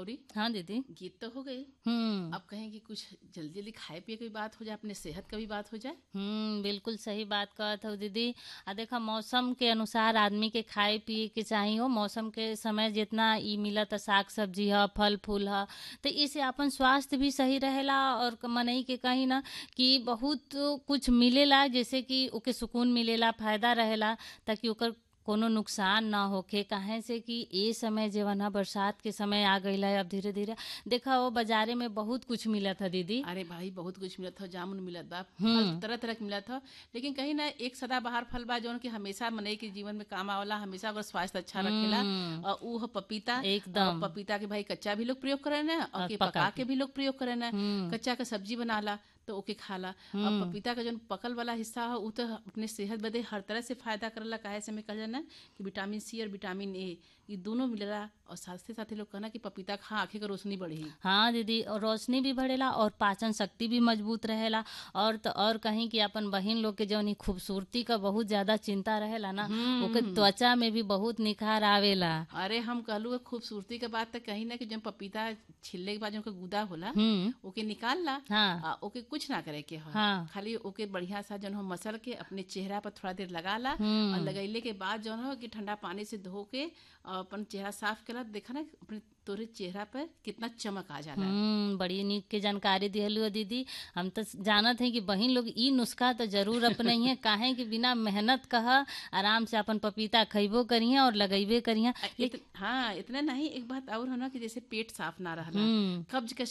गौरी हाँ दीदी गीत तो हो गए हम्म अब कहें कि कुछ जल्दी जल्दी खाए पिए की भी बात हो जाए अपने सेहत का भी बात हो जाए हम्म बिल्कुल सही बात कहत हो दीदी आ देखा मौसम के अनुसार आदमी के खाए पिए के चाहिए हो मौसम के समय जितना ई मिलत साग सब्जी ह फल फूल ह तो इससे अपन स्वास्थ्य भी सही रहेला और मनई के कहीं ना कि बहुत कुछ मिलेला जैसे कि ओके सुकून मिलेला फायदा रहेला ताकि ओकर कोनो नुकसान ना होखे काहे से कि ए समय जेवन ह बरसात के समय आ गईल है अब धीरे धीरे देखा वो बाजारे में बहुत कुछ मिलत है दीदी अरे भाई बहुत कुछ मिलत था जामुन मिलत बा फल तरह तरह के मिलत था लेकिन कहीं ना एक सदाबहार फल बा जौन कि हमेशा मनई के जीवन में काम आवला हमेशा अगर स्वास्थ्य अच्छा रखेला और ऊ ह पपीता एकदम। और पपीता के भाई कच्चा भी लोग प्रयोग करे ना और के पका पका के भी लोग प्रयोग करे ना कच्चा के सब्जी बनाला तो ओके खाला और पपीता का जौन पकल वाला हिस्सा है ऊ तो अपने सेहत बदे हर तरह से फायदा करला काहे से में कहल ना कि विटामिन सी और विटामिन ए ये दोनों मिलेला और साथ साथ लोग कहना कि पपीता खा आंखें का रोशनी बढ़ी हाँ दीदी और रोशनी भी बढ़ेला और पाचन शक्ति भी मजबूत रहेला और तो और कहीं कि अपन बहिन लोग के जौन ई खूबसूरती का बहुत ज्यादा चिंता रहेला ना ओके त्वचा में भी बहुत निखार आवेला अरे हम कहलू खूबसूरती के बात तो कहीं ना कि जब पपीता छिलने के बाद जो गुदा होला हम्म ओके निकाल ला हाँ आ, ओके कुछ ना करे के ह हाँ। खाली ओके बढ़िया सा जौन हो मसल के अपने चेहरा पर थोड़ा देर लगा ला हम्म। और लगैले के बाद जौन हो कि ठंडा पानी से धो के और अपन चेहरा साफ केला देखा ना अपने तोरे चेहरा पर कितना चमक आ जाला हम्म बड़ी नीक के जानकारी दिहलु दीदी हम तो जानत हैं कि बहिन लोग ई नुस्खा तो जरूर अपने ही काहे कि बिना मेहनत कह आराम से अपन पपीता खइबो करिए और लगैबे करिए इत, हाँ इतना नहीं एक बात और है ना कि जैसे पेट साफ ना रहला हम्म कब्ज के